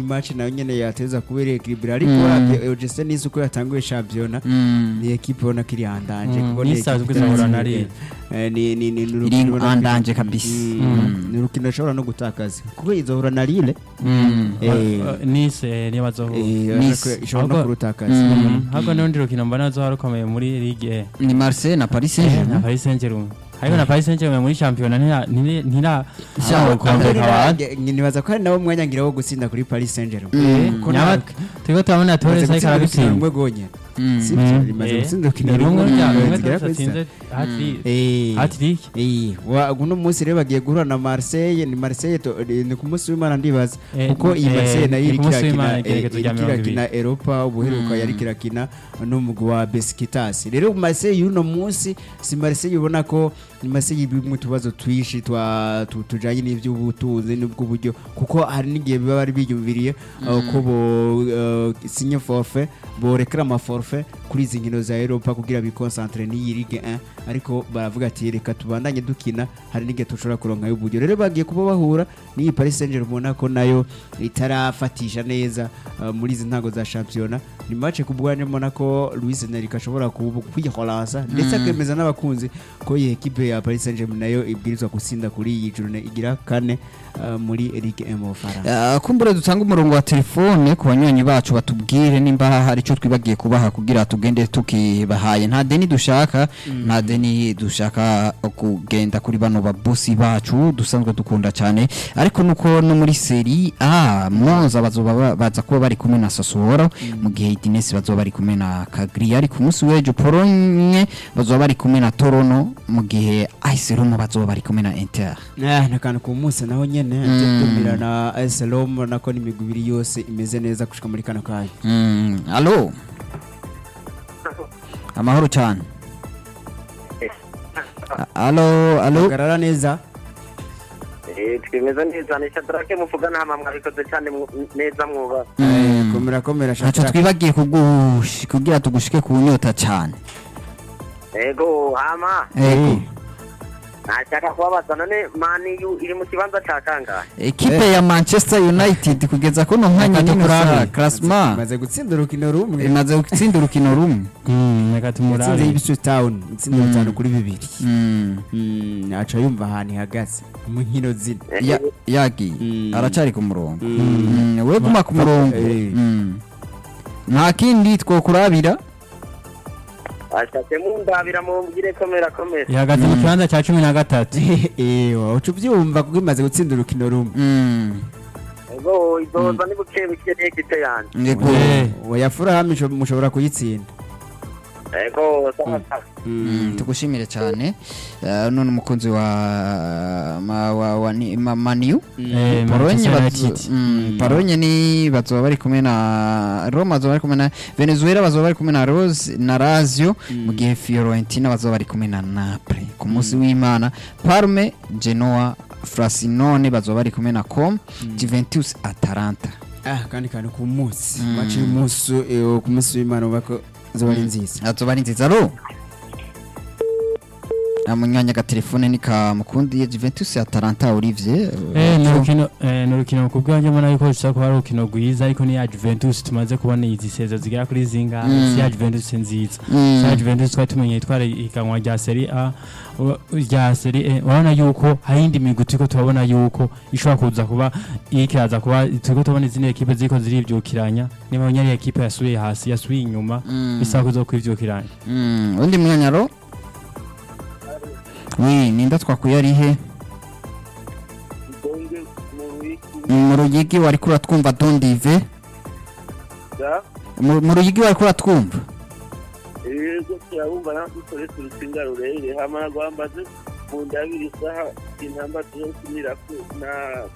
match nayo nyene yateza kubera equilibre ariko Mm. uravye OGC Nice uko yatanguye championnat Mm. ni equipe ubona ko iri handanje Mm, kuko ni Nice equipe azwi itarazi izahura na imbere. Lille. Eh, ni ni ni ni Iri urukino ubona ko- handanje kabisa. Mm. Mm. ni urukino rushobora no gutakaza kuko izohura na Lille Mm. eh, nise niyo bazohura eh, Nice. ariko ishobora no Ahubwo- kurutakaza Mm. ahubwo n'urundi rukino mbona azoba rukomeye muri ligue ni Marseille na Paris na Saint-Germain Paris Saint-Germain ariko na Paris Saint-Germain muri championnat ntira ntira ntira Sha- ukombe kabanza nibaza ko hari nawo mwanya ngira wo gutsinda kuri Paris Saint-Germain Mm. Ko nyaba nta- turiko turabona Torres Rimaze ariko gutsinda urukino arabitsinda rumwe rwonyene Mm. Si byo, rimaze Eh, gutsinda urukino ni rumwe rumwe rya rumwe zigera Torres kuri atsinze zitatu. hat-trick Eh. hat-trick Eh, wa uno munsi rero bagiye guhura na Marseille ni Marseille to, eh, ni ku munsi w'Imana ndibaza Eh, kuko iyi eh, Marseille nayo ni iri ku munsi kirakina w'Imana eh, igerekezo iri rya mirongo kirakina Europa ubuheruka Mm. yari kirakina n'umugwi wa Besiktas rero Marseille y'uno munsi si Marseille ubona ko ni Marseille ibimwe utubazo twishi twa tu- tujanye n'ivy'ubutunzi n'ubw'uburyo kuko hari n'igihe biba bari biyumviriye uh, ko bo uh, sinye forfait borekera ama forfait kuri izi nkino za Europa kugira bikonsantre n'iyi Ligue 1 ariko baravuga ati reka tubandanye dukina hari n'igihe tushobora kuronka y'uburyo rero bagiye kuba bahura n'iyi Paris Saint-Germain ubona ko nayo itarafatisha neza uh, muri izi ntago za championnat ni match ku bwanjye mbona ko Luis Enrique ashobora kubu- kwihoransa ndetse Mm. akemeza n'abakunzi ko iyi ekipe ya Paris Saint-Germain nayo ibwirizwa gusinda kuri iyi journée igira kane uh, muri Ligue 1 mu Bufaransa Uh, kumbura dutanga umurongo wa telefone ku banywanyi bacu batubwire nimba hari icyo twibagiye kubaha kugira tugende tukibahaye nta deni dushaka nta deni dushaka kugenda kuri bano babosi bacu dusanzwe dukunda cyane ariko nuko no muri seri A Monza bazoba ba- baza kuba bari kumwe na Sassuolo mu gihe Udinese bazoba bari kumwe na Cagliari ku munsi w'ejo Pologne bazoba bari kumwe na Torino mu gihe AS Roma bazoba bari kumwe na Inter Ah, nakantu ku munsi naho nyene Mm. tumira na AS Roma nako ni imigwi ibiri yose imeze neza gushika muri kano kanya Mm, alo amahoro cyane A- alo alo hagarara neza Eh, twemeza neza ni shadrake muvugana hama mwabikoze cyane mu- neza mwuba Eh, Mm. komera komera ntacyo Shadrack. twibagiye kugush- kugira tugushike ku nyota cyane ego hama Ego. nashaka kubabaza none maniyu iri mu kibanza ca kangahe ekipe ya manchester united kugeza kuno mwanya Reka nyine tukurabe. sa klasma imaze gutsinda urukino rumwe imaze gutsinda urukino rumwe Mm, reka yatsinze tumurabe Ipswich Town itsinda Mm. bitanu kuri bibiri Mm. Mm, aca yumva ahantu ihagaze mu nkino zine Ya- yagiye Mm. aracari ku murongo Mm. Mm, we guma ku murongo Eh. Mm. nta kindi twokurabira ashatse mundabira mumbwire komera komera ihagaze mu kibanza cya cumi na gatatu ewa uca ubyumva kuko imaze gutsinda urukino rumwe Mm. ego izoza ni buke buke n'ekipe yanje Ego. Eh. oya furahamu isho- mushobora kuyitsinda ego sawa sawa Mm, tugushimire cyane Eh, none umukunzi wa ma, wa, wa ni, ma, maniu Eh, Polonye Manchester bazo- United. mm, Polonye ni bazoba bari kumwe na Roma bazoba bari kumwe na Venezuela bazoba bari kumwe na Rose na Lazio mu gihe Fiorentina bazoba bari kumwe na Napoli ku munsi w'Imana Parme Genoa Frosinone bazoba bari kumwe na Com Juventus Atalanta ah kandi kantu ku munsi Mm. maci y'umunsi eh, ku munsi w'imana ubona ko zoba ari nziza azoba ari nziza ro amunyanya agatelefone ni ka mukundiye Juventus Atalanta Olivier Eh, ni urukino eh, ni urukino ku bwanjye mbona yuko rushobora kuba ari urukino rwiza ariko ni ya Juventus tumaze kubona izi sezo zigera kuri zingahe Mm. si ya Juventus nziza Mm. si ya Juventus twari tumenye itwara ihiganwa rya Serie A u- rya Serie A urabona yuko hari indi migwi turiko turabona yuko ishobora kuza kuba ikiraza kuba turiko tubona izindi ekipe ziriko zirivyukiranya niba nyari ekipe yasubiye hasi yasubiye inyuma Mm. bisaba kuza kwivyukiranya Mm, undi mwanyaro wi ninda twakuye ari he donge mu wiki mu ruyigi wari kura twumva dondive da mu mu ruyigi wari kura twumva ego turabumva nadukorese urutsinga rurerure hama rwambaze mu ndabiri isaha intamba tuzokinirako na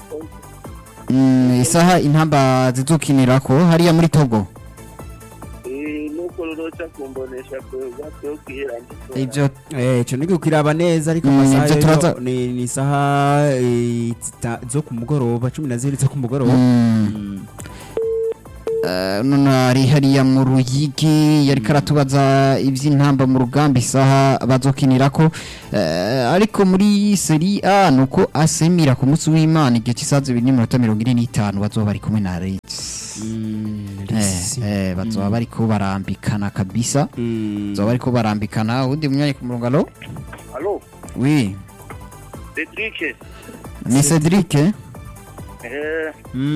Mm, isaha intamba zizukinirako hariya muri togo Eh, nuko ruroca kumbonesha gato kwihera ivyo Eh, ico nigi ukiraba neza ariko Mm, amasaha ivyo rero turaza- ni ni isaha eh, zita- zo ku mugoroba cumi na zibiri zo ku mugoroba Mm. Mm. Eh, Eh, none ari hariya mu ruyigi yari karatubaza iby'intamba mu rugamba isaha bazokinirako Eh, ariko muri seri a nuko asemira ku munsi w'imana igihe cy'isaha zibiri n'iminota mirongo ine n'itanu bazoba bari kumwe na Leeds eh, eh, bazoba bariko barambikana kabisa bazoba bariko barambikana uwundi munyanya ku murongo alo alo oui Cedric ni Cedric eh? eh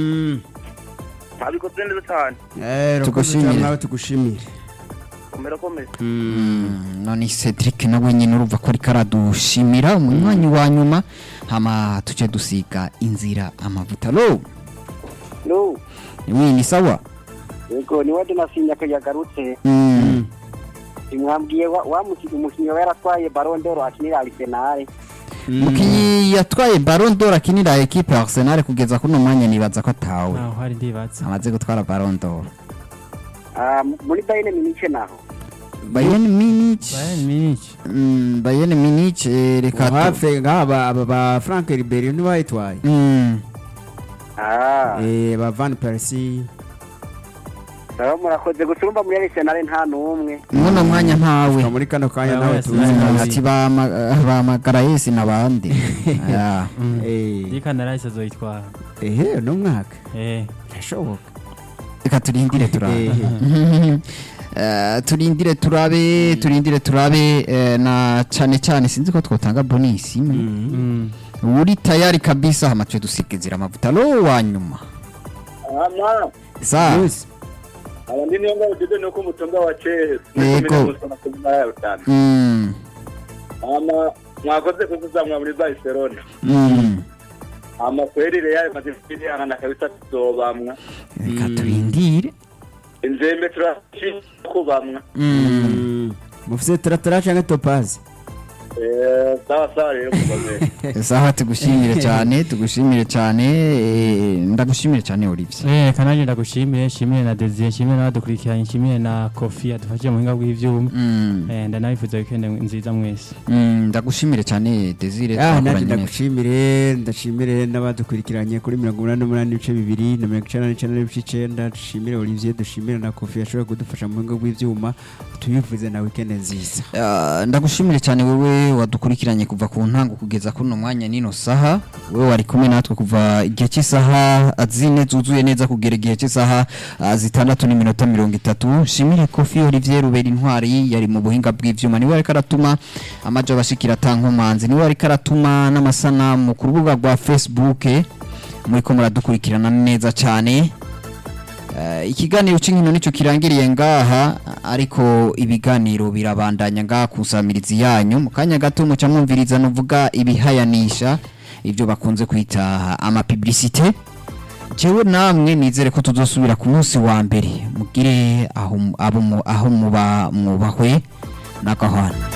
abikoze neza cyane Tugushimire. nawe tugushimire komera komera Mm, none Cedric nawe nyine urumva ko ariko aradushimira umunywanyi wa nyuma hama tuce dusiga inzira amavuta lo no oui ni sawa yego ni wade nasinya ko yagarutse Mm. mwambwiye wa, wa muki- umukinnyi we yaratwaye Ballon d'Or akinira Arsenal mukinyi yatwaye Ballon d'Or akinira equipe ya Arsenal kugeza kuri uno mwanya nibaza ko atawe naho hari ndibatse amaze gutwara Ballon d'Or Ah, muri Bayern Munich naho Bayern Munich Bayern Munich Mm, Bayern Munich eh, reka tu- hafi nk'aba aba ba frank ribery ntibayitwaye Mm. ah Eh, ba van persie sawa murakoze gusa urumva muri Arsenal nta n'umwe muno mwanya ntawe Ka muri kano kanya Aba nawe wese tuzi nawe Mm, ntawe. ati bahamagara yesi n'abandi Ah. Eh, Dika narahise azoyitwara ehe uno mwaka eh birashoboka reka turindire turabe Ehe. Eh, turindire turabe turindire turabe eh, na cyane cyane sinzi ko twotanga bonisi imwe mm. uri tayari kabisa hama tuje dusigizira amavuta lo wa nyuma ama sa Yes. abandi niyo ngabo dede nuko umutunga wa Chelsea Yego. mm, ama mwakoze kuzamwa muri Barcelona mm. ama kweli Real Madrid angana kabisa tuzobamwa reka turindire inzembe turashimye kubamwa Mm. Mm. mufise taratara canke topazi eh sawa sawa rero kubaze saha tugushimire cyane tugushimire cyane eh, ndagushimire cyane Olivier Eh kananje ndagushimire shimire na Desire shimire n'abadukurikiranye shimire na Kofi adufashije mu buhinga bw'ivyuma Mm, eh ndanabifuza weekend nziza mwese mm, ndagushimire cyane Desire Ah, twakoranye nanjye neza. ndagushimire ndashimire n'abadukurikiranye kuri mirongo umunani n'umunani n'ibice bibiri na mirongo icenda n'icenda n'ibice icenda dushimire olivier dushimire na kofi yashoboye kudufasha mu buhinga bw'ivyuma tubifuze na weekend nziza Ah, ndagushimire cyane wewe wadukurikiranye kuva ku ntango kugeza kuri uno mwanya nino saha wewe wari kumwe natwe kuva igihe cy'isaha zine zuzuye neza kugera igihe cy'isaha ah, zitandatu n'iminota mirongo itatu shimire kofi olivier rubera intwari yari mu buhinga bw'ivyuma niwe ariko aratuma amaja abashikira atankomanzi niwe ariko aratuma n'amasanamu ku rubuga rwa facebook muriko muradukurikirana neza cyane Eh, ikiganiro cy'inkino nicyo kirangiriye ngaha ariko ibiganiro birabandanya ngaha kusamirizi yanyu mu kanya gato muca mwumviriza nuvuga ibihayanisha ibyo bakunze kwita amapublicité jewe namwe nizere ko tuzosubira ku munsi wa mbere mugire aho mu- abo mu- aho muba mwubahwe n'agahwana